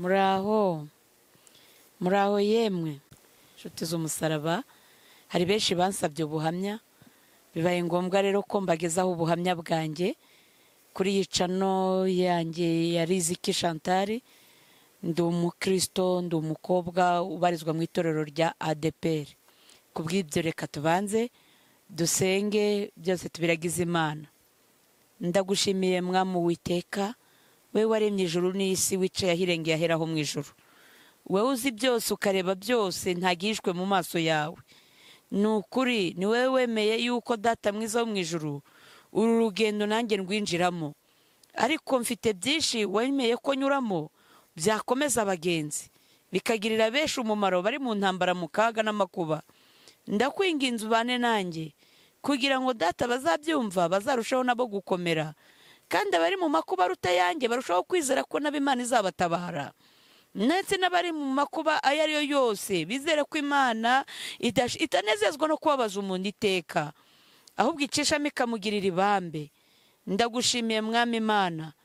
Muraho muraho yemwe nshuti z'umusaraba hari benshi bansabye ubuhamya bibaye ngombwa rero ko mbagezaho ubuhamya bwanjye kuri iyi cano yanjye ya riziki chantal ndi umukristo ndi umukobwa ubarizwa mu itorero rya adepr ku bw'ibyo reka tubanze dusenge byose tubiragize imana ndagushimiye mwamu witeka we waremye ijuru n'isi wicaye ahirengeye aheraho mu ijuru wowe uzi byose ukareba byose ntagihishwe mu maso yawe ni ukuri ni wowe wemeye yuko data mwiza wo mu ijuru uru rugendo nanjye rwinjiramo ariko mfite byinshi wemeye ko nyuramo byakomeza abagenzi bikagirira benshi umumaro bari mu ntambara mu kaga n'amakuba ndakwinginze ubane nanjye kugira ngo data bazabyumva bazarushaho nabo gukomera kandi abari mu makuba aruta ayanjye barushaho kwizera ko nabo imana izabatabara ndetse n'abari mu makuba ayo ari yo yose bizere ko imana idash- itanezezwa no kubabaza umuntu iteka ahubwo icishamo ikamugirira ibambe ndagushimiye mwami imana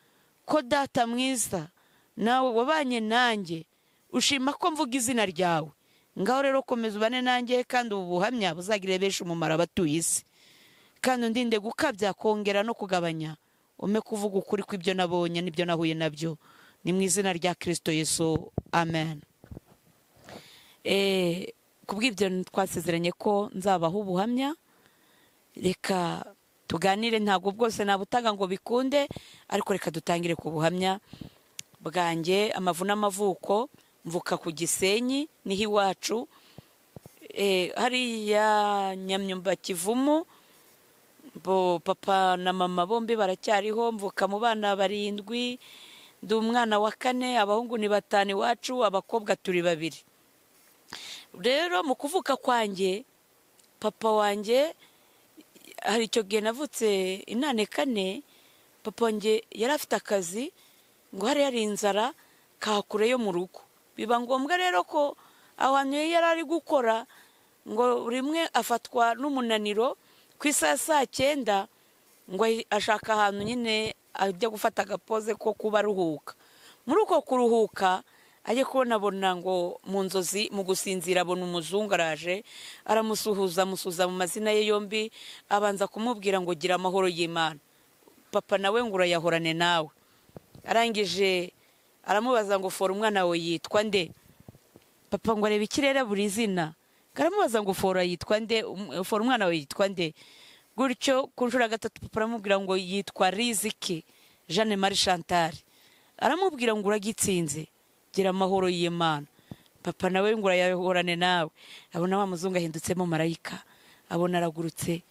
ko data mwiza nawe wabanye nanjye ushima ko mvuga izina ryawe ngaho rero komeza ubane nanjye kandi ubu buhamya buzagirire benshi umumaro abatuye isi kandi undinde gukabya kongera no kugabanya ume kuvuga ukuri kw'ibyo nabonye n'ibyo nahuye nabyo ni mu izina rya kirisito yesu amen Eh, ku bw'ibyo twasezeranye ko nzabaho ubuhamya reka tuganire ntabwo bwose nabutanga ngo bikunde ariko reka dutangire ku buhamya bwanjye amavu n'amavuko mvuka ku gisenyi niho iwacu Eh, hariya nyamyumba kivumu bo papa na mama bombi baracyariho mvuka mu bana barindwi ndi umwana wa kane abahungu ni batanu iwacu abakobwa turi babiri rero mu kuvuka kwanjye papa wanjye hari icyo gihe navutse inane kane papa wanjye yari afite akazi ngo hari hari inzara ka kure yo mu rugo biba ngombwa rero ko abantu iyo yari ari gukora ngo rimwe afatwa n'umunaniro ku isaha ya saa cyenda ngo ahi- ashaka ahantu nyine ajya gufata agapoze ko kuba aruhuka muri uko kuruhuka ajye kubona abona ngo mu nzozi mu gusinzira abona umuzungu araje aramusuhuza amusuhuza mu mazina ye yombi abanza kumubwira ngo gira amahoro y'imana papa nawe ngo urayahorane nawe arangije aramubaza ngo fora umwana wawe yitwa nde papa ngo areba ikirere buri zina karamubaza ngo fora yitwa nde Um- fora umwana we yitwa nde gutyo ku nshuro ya gatatu papa aramubwira ngo yitwa riziki jeanne marie chantal aramubwira ngo uragitsinze gira amahoro y'imana papa nawe ngo urayahorane nawe abona wa muzungu ahindutsemo marayika abona aragurutse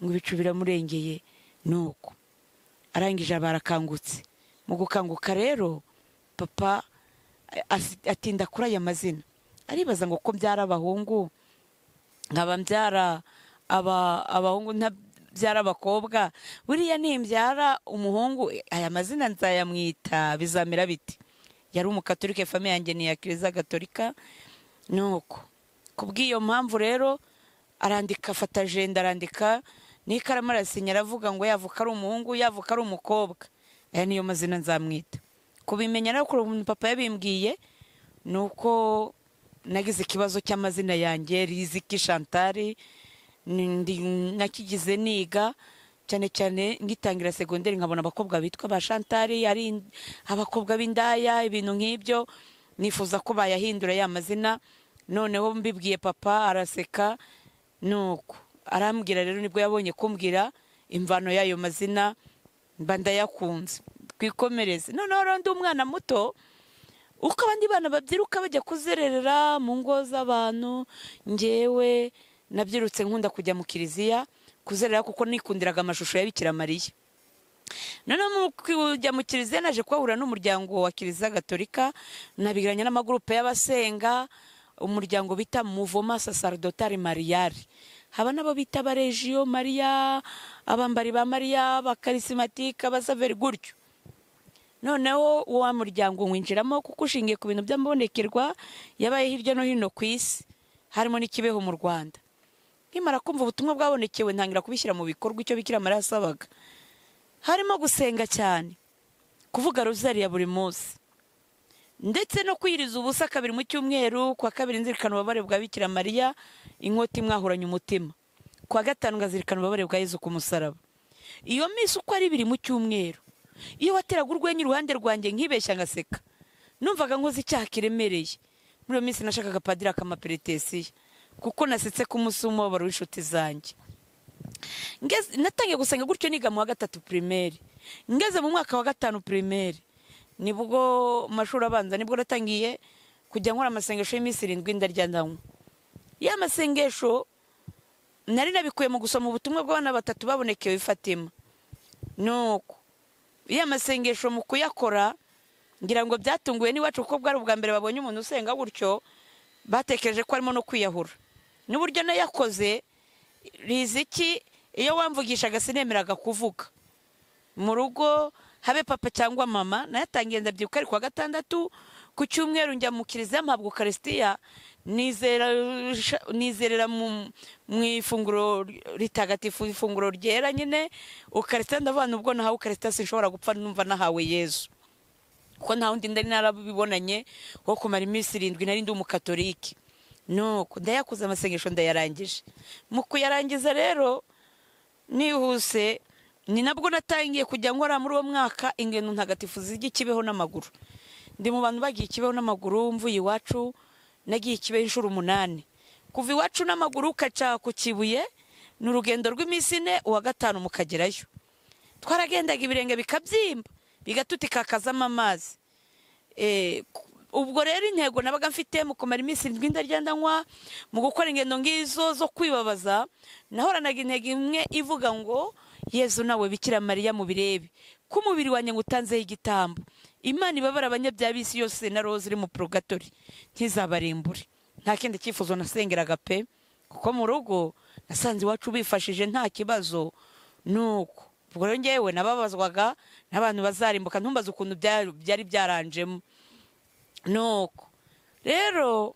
ngo ibicu biramurengeye ni uko arangije aba arakangutse mu gukanguka rero papa asi- atinda kuri aya mazina aribaza ngo ko byari abahungu nkaba mbyara aba- abahungu ntabyara abakobwa buriya nimbyara umuhungu aya mazina nzayamwita bizamera biti yari umukatorike famiye yanjye ni iya kiliziya gatolika nuko ku bw'iyo mpamvu rero arandika afata ajenda arandika n'ikaramu arasinya aravuga ngo yavuka ari umuhungu yavuka ari umukobwa aya niyo mazina nzamwita kubimenya rero kuri ubu papa yabimbwiye ni uko nagize ikibazo cy'amazina yanjye riziki shantari nakigize niga cyane cyane ngitangira segonderi nkabona abakobwa bitwa ba shantari ari in- abakobwa b'indaya ibintu nk'ibyo nifuza ko bayahindura ya mazina noneho mbibwiye papa araseka nuko arambwira rero nibwo yabonye kumbwira imvano y'ayo mazina mba ndayakunze twikomereze noneho rero ndi umwana muto uko abandi bana babyiruka bajya kuzerera mu ngo z'abantu ngewe nabyirutse nkunda kujya mu kiliziya kuzerera kuko nikundiraga amashusho ya Bikira mariya noneho mu kujya mu kiliziya naje kuhahurira n'umuryango wa kiliziya gatolika nabigiranye n'amagurupe y'abasenga umuryango bita muvoma sasardotari mariyari haba n'abo bita abarejiyo mariya abambari ba mariya abakarisimatike abasaveri gutyo noneho wa muryango winjiramo kuko ushingiye ku bintu by'amabonekerwa yabaye hirya no hino ku isi harimo n'ikibeho mu rwanda nkimara kumva ubutumwa bwabonekewe ntangira kubishyira mu bikorwa icyo bikira mariya yasabaga harimo gusenga cyane kuvuga rozari ya buri munsi ndetse no kwiriza ubusa kabiri mu cyumweru kwa kabiri nzirikana ububabare bwa bikira mariya inkota imwahuranye umutima kwa gatanu ngazirikana ububabare bwa yezu ku musaraba iyo minsi uko ari ibiri mu cyumweru iyo wateraga urwenya iruhande rwanjye nkibeshya ngaseka numvaga nkoze icyaha kiremereye muri iyo minsi nashakaga padiri akamaperetesiya kuko nasetse ko umunsi w'umubabaro w'inshuti zanjye Ngeze- natangiye gusenga gutyo niga mu wa gatatu pirimeri ngeze mu mwaka wa gatanu pirimeri nibwo mu mashuri abanza nibwo natangiye kujya nkora amasengesho y'iminsi irindwi ndarya ndanywa ya masengesho nari nabikuye mu gusoma ubutumwa bw'abana batatu babonekewe i fatima nuko ya masengesho mu kuyakora ngira ngo byatunguye n'iwacu kuko bwari ubwa mbere babonye umuntu usenga gutyo batekereje ko arimo no kwiyahura n'uburyo nayakoze riziki iyo wamvugishaga sinemeraga kuvuga mu rugo habe papa cyangwa mama nayatangiye ndabyibuka ari kuwa gatandatu ku cyumweru njya mu kiliziya mpabwa ukarisitiya nizera nizerera mu mu ifunguro ritagatifu ifunguro ryera nyine ukarisitiya ndavuga nubwo nahawe ukarisitiya sinshobora gupfa numva nahawe yezu kuko nta wundi ndari narabibonanye wo kumara iminsi irindwi nari ndi umukatorike nuko ndayakuze amasengesho ndayarangije mu kuyarangiza rero nihuse ni nabwo natangiye kujya nkora muri uwo mwaka ingendo ntagatifu zijya ikibeho n'amaguru ndi mu bantu bagiye ikibeho n'amaguru mvuye iwacu nagiye ikibeho inshuro umunani kuva iwacu n'amaguru ukaca ku kibuye ni urugendo rw'iminsi ine uwa gatanu mukagerayo twaragendaga ibirenge bikabyimba bigatutikankazamo amazi Eh, ku- ubwo rero intego nabaga mfite mu kumara iminsi irindwi ndarya ndanywa mu gukora ingendo nk'izo zo kwibabaza nahoranaga intego imwe ivuga ngo yezu nawe bikira mariya mu birebe ko umubiri wanjye ngo utanzeho igitambo imana ibabara abanyabyaha b'isi yose na roza iri mu purogatori ntizabarimbure nta kindi cyifuzo nasengeraga pe kuko mu rugo nasanze iwacu bifashije nta kibazo nuko ubwo rero ngewe nababazwaga n'abantu bazarimbuka ntumbaze ukuntu bya- byari byaranjemo nuko rero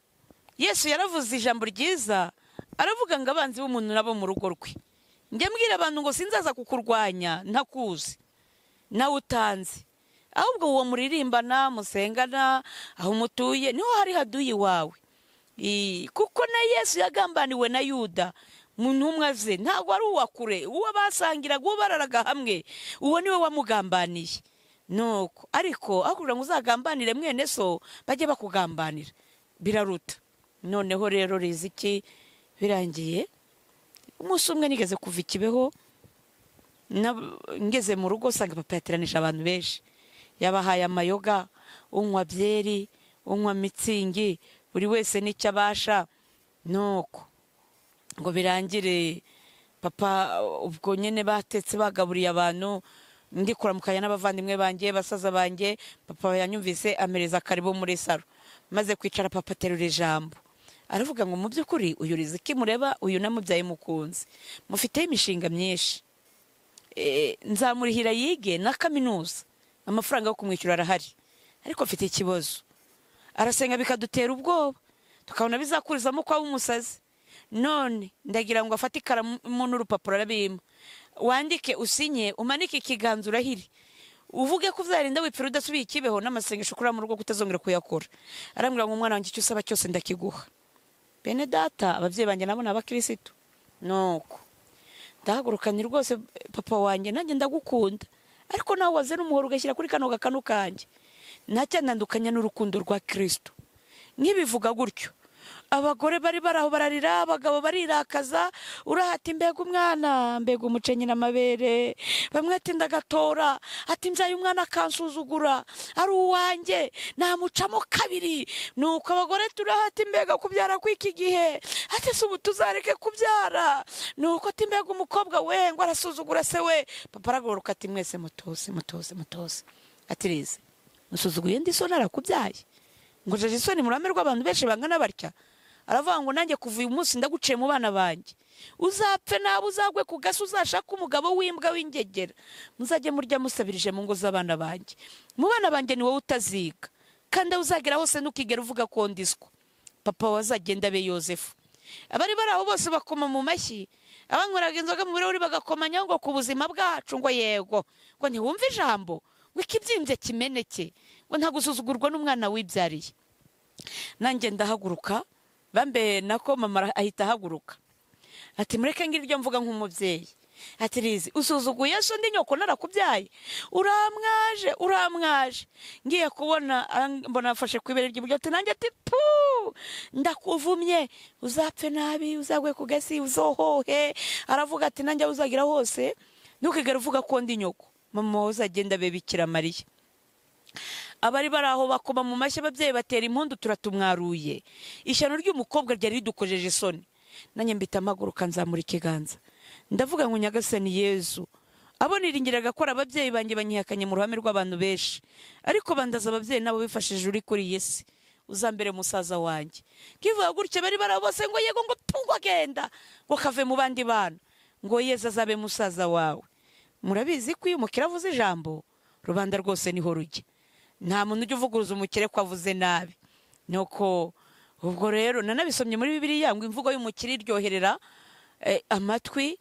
yesu yaravuze ijambo ryiza aravuga ngo abanzi b'umuntu nabo mu rugo rwe njya mbwira abantu ngo sinzaza kukurwanya ntakuzi nawe utanze ahubwo uwo muririmbana musengana aho mutuye niho hari haduyi wawe I- kuko na yesu yagambaniwe na yuda mu ntumwa ze ntabwo ari uwa kure uwo basangiraga uwo bararaga hamwe uwo niwe wamugambaniye nuko ariko akubwira ngo uzagambanire mwene so bajye bakugambanira biraruta noneho rero riziki birangiye umunsi umwe nigeze kuva ikibeho na- ngeze mu rugo usanga papa yateranije abantu benshi yabahaye amayoga unywa byeri unywa mitsingi buri wese n'icyo abasha nuko ngo birangire papa ubwo nyine batetse bagaburiye abantu ndi kuramukanya n'abavandimwe banjye basaza banjye papa yanyumvise amereza akaribo muri saro maze kwicara papa aterura ijambo aravuga ngo mu by'ukuri uyu riziki mureba uyu namubyaye mukunze mufiteho imishinga myinshi Eh, nzamurihira yige na kaminuza amafaranga yo kumwishyura arahari ariko mfite ikibazo arasenga bikadutera ubwoba tukabona bizakurizamo kwa w'umusazi none ndagira ngo afate ikaramu n'urupapuro arabimpa wandike usinye umanike ikiganza urahire uvuge ko uzarinda wipfira udasubiye ikibeho n'amasengesho ukorera mu rugo ko utazongera kuyakora arambwira ngo umwana wanjye icyo usaba cyose ndakiguha bene data ababyeyi banjye nabo ni abakirisitu nuko ndahagurukanye rwose papa wanjye nanjye ndagukunda ariko nawe wazana umuhoro ugashyira kuri kano gakanu kanjye ntacyandandukanya n'urukundo rwa kirisito nkibivuga gutyo abagore bari bari aho bararira abagabo barirakaza urahata imbega umwana mbega umucenyi n'amabere bamwe ati ndagatora ati mbyaye umwana akansuzugura ari uwanjye namucamo kabiri nuko abagore turahata imbega kubyara kw'iki gihe ati si ubu tuzareke kubyara nuko ati mbega umukobwa we ngo arasuzugura se we papa aragaruka ati mwese mutose mutose mutose ati rize musuzuguye ndi so narakubyaye ngo jeje isoni mu ruhame rw'abantu benshi bangana batya aravuga ngo nanjye kuva uyu munsi ndaguciye mu bana banjye uzapfe nabi uzagwe ku gasi uzashake umugabo w'imbwa w'ingegera muzajye murya musabirije mu ngo z'abana banjye mu bana banjye ni wowe utaziga kandi aho uzagera hose ntukigere uvuga ko ndiswa papa wazagenda abe yosefu abari bari aho bose bakoma mu mashyi abanyweraga inzoga mu birahuri bagakomanyaho ngo ku buzima bwacu ngo yego ngo ntiwumve ijambo ngo ikibyimbye kimeneke nta gusuzugurwa n'umwana wibyariye nanjye ndahaguruka bambe nako mama ahita ahaguruka ati mureke ngiryo mvuga nk'umubyeyi ati rizi usuzuguye se undi nyoko narakubyaye uramwaje uramwaje ngiye kubona ang- mbona afashe ku ibere ry'iburyo ati nanjye ati pu ndakuvumye uzapfe nabi uzagwe ku gasi uzohohe aravuga ati nanjye aho uzagira hose ntukigere uvuga ko ndi nyoko mama wawe uzagenda abebikira mariya abari bari aho bakoma mu mashyi ababyeyi batera impundu turatumwaruye ishyano ry'umukobwa ryari ridukojeje isoni nanjye mbita amaguruka nzamura ikiganza ndavuga ngo nyagasani yezu abo niringiraga ko ari ababyeyi banjye banyihakanye mu ruhame rw'abantu benshi ariko bandaza ababyeyi nabo bifashije uri kuri iyi si uzambere musaza wanjye kivuga gutya bari bari aho bose ngo yego ngo tungo agenda ngo kave mu bandi bana ngo yeza azabe musaza wawe murabizi ko iyo umukire avuze ijambo rubanda rwose niho rujya nta muntu ujya uvuguruza umukire ko avuze nabi nuko ubwo rero nanabisomye muri bibiliya ngo imvugo y'umukire iryoherera eh, amatwi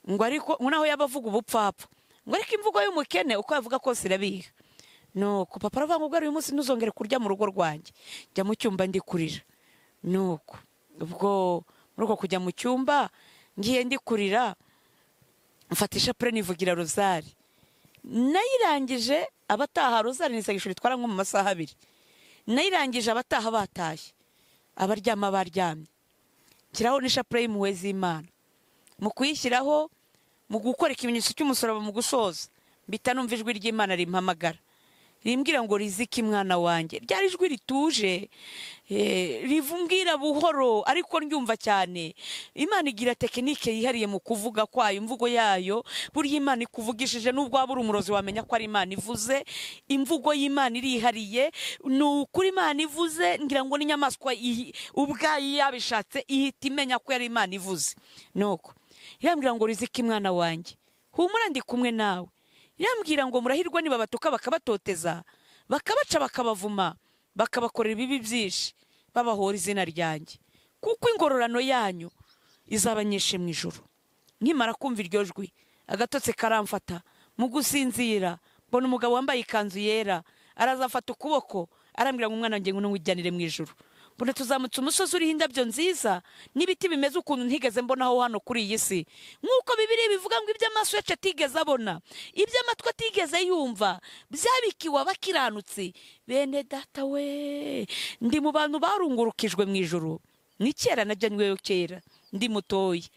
ngo ariko ngo naho yaba avuga ubupfapfa ngo ariko imvugo y'umukene uko yavuga kose irabiha nuko papa aravuga ngo ubwo uyu munsi ntuzongere kurya mu rugo rwanjye jya mu cyumba ndi kurira nuko ubwo muri uko kujya mu cyumba ngiye ndi kurira mfata ishapure nivugira rozari nayirangije abataha rozari ni segishuri itwara nko mu masaha abiri nayirangije abataha batashye abaryama baryamye nshyiraho n'ishapure y'impuhwe z'imana mu kuyishyiraho mu gukora ikimenyetso cy'umusaraba mu gusoza mbita numva ijwi ry'imana rimpamagara rimbwira ngo rizike imwana wanjye ryari ijwi rituje eh, rivumbwira buhoro ariko ryumva cyane imana igira tekinike yihariye mu kuvuga kwayo imvugo yayo burya imana ikuvugishije n'ubwo waba uri umurozi wamenya ko ari imana ivuze imvugo y'imana irihariye ni ukuri imana ivuze ngira ngo n'inyamaswa ihi- ubwayo iyo yabishatse ihita imenya ko yari imana ivuze nuko irambwira ngo rizike imwana wanjye humura ndi kumwe nawe irambwira ngo murahirwa nibabatuka bakabatoteza bakabaca bakabavuma bakabakorera ibibi byinshi babahora izina ryanjye kuko ingororano yanyu izaba nyinshi mu ijoro nkimara kumva iryo jwi agatotsi karamfata mu gusinzira mbona umugabo wambaye ikanzu yera araza afata ukuboko arambwira ngo umwana wanjye ngo ujyanire mu ijoro mbona tuzamutse umusozi uriho indabyo nziza n'ibiti bimeze ukuntu ntigeze mbonaho hano kuri iyi si nk'uko bibiri bivuga ngo ibyo amaso yacu atigeze abona ibyo amatwi atigeze yumva byabikiwe abakiranutsi bene data we ndi mu bantu barungurukijwe mu ijoro ni kera najya nyweyo kera ndi mutoya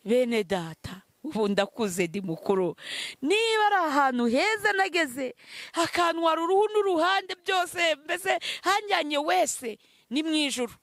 bene data ubu ndakuze ndi mukuru niba ari ahantu heza nageze hakantwara uruhu n'uruhande byose mbese hanjyanye wese ni mu ijoro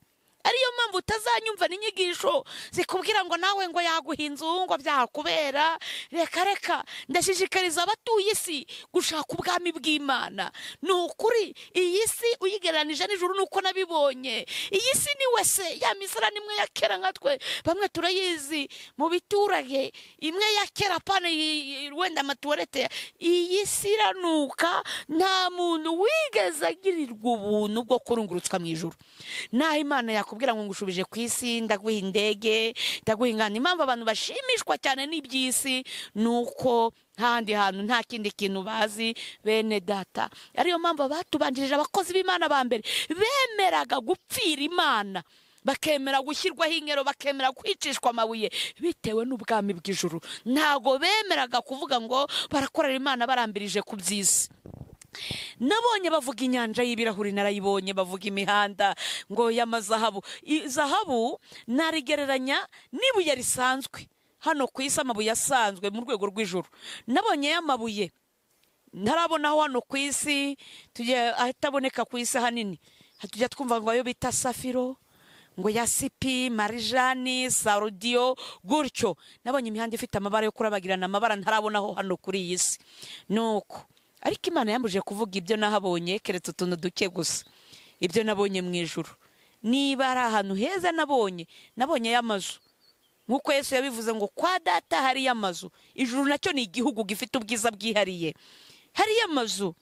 ariyo mpamvu utazanyumva n'inyigisho zikubwira ngo nawe ngo yaguha inzu ngo byakubera reka reka ndashishikariza abatuye isi gushaka ubwami bw'imana ni ukuri iyi si uyigereranije n'ijuru ni uko nabibonye iyi si ni wese ya misarani imwe ya kera nka twe bamwe turayizi mu biturage imwe ya kera pane yi- yi- wenda amatuwarete iyi si iranuka nta muntu wigeze agirirwa ubuntu bwo kurungurutswa mu ijuru naho imana yakubwira ngo ngushubije ku isi ndaguha indege ndaguha ingano impamvu abantu bashimishwa cyane n'iby'isi ni uko handi hantu nta kindi kintu bazi bene data ariyo mpamvu abatubanjirije abakozi b'imana ba mbere bemeraga gupfira imana bakemera gushyirwaho inkero bakemera kwicishwa amabuye bitewe n'ubwami bw'ijuru ntago bemeraga kuvuga ngo barakorera imana barambirije ku by'isi nabonye bavuga inyanja y'ibirahuri narayibonye bavuga imihanda ngo y'amazahabu I- zahabu narigereranya n'ibuye risanzwe hano ku isi amabuye asanzwe mu rwego rw'ijuru nabonye y'amabuye ntarabona hano ku isi tugiye ataboneka ku isi ahanini tujya twumva ngo ayo bita safiro ngo ya sipi marijani sarudiyo gutyo nabonye imihanda ifite amabara yo kurabagirana amabara ntarabonaho hano kuri iyi si nuko ariko imana yambujije kuvuga ibyo nahabonye keretse utuntu duke gusa ibyo nabonye mu ijoro niba ari ahantu heza nabonye nabonye y'amazu nk'uko yesu yabivuze ngo kwa data hariyo amazu ijuru nacyo ni igihugu gifite ubwiza bwihariye hariyo amazu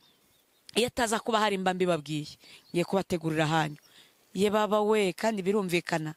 iyo ataza kuba hari mba mbibabwiye ngiye kubategurira ahanyu ye baba we kandi birumvikana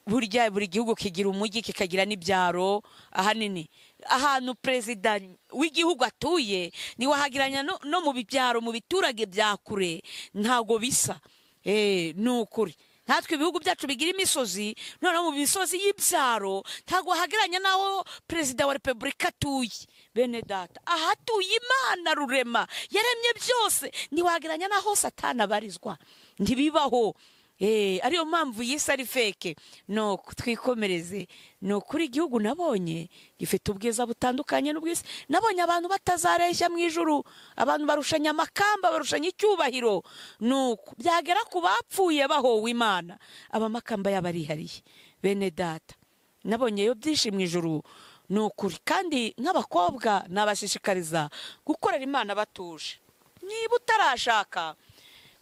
burya buri gihugu kigira umujyi kikagira n'ibyaro ahanini ahantu perezida w'igihugu atuye ntiwahageranya no no mu byaro mu biturage bya kure ntabwo bisa Eh, ni ukuri natwe ibihugu byacu bigira imisozi noneho mu misozi y'ibyaro ntabwo wahageranya n'aho perezida wa repubulika atuye bene data ahatuye imana rurema yaremye byose ntiwageranya n'aho satana abarizwa ntibibaho Eh, ariyo mpamvu yise ari feke no twikomereze ni ukuri igihugu nabonye gifite ubwiza butandukanye n'ubwiza nabonye abantu batazareshya mu ijuru abantu barushanya amakamba barushanya icyubahiro ni uko byagera ku bapfuye bahowe imana abamakamba yabo arihariye bene data nabonyeyo byinshi mu ijuru ni ukuri kandi nk'abakobwa nabashishikariza gukorera imana batuje niba utarashaka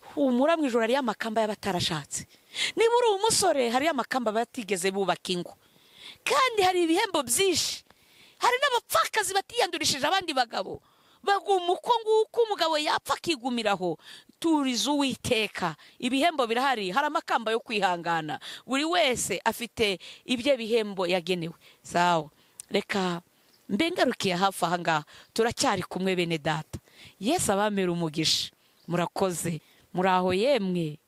humura mu ijoro hariyo amakamba y'abatarashatse niba uri umusore hariyo amakamba batigeze bubaka ingo kandi hari ibihembo byinshi hari n'abapfakazi batiyandurishije abandi bagabo baguma uko nguko umugabo yapfa akigumiraho turize uwiteka ibihembo birahari hari amakamba yo kwihangana buri wese afite ibyo bihembo yagenewe sawa reka mbe ngarukiye hafi aha ngaha turacyari kumwe bene data yesu abamera umugisha murakoze muraho yemwe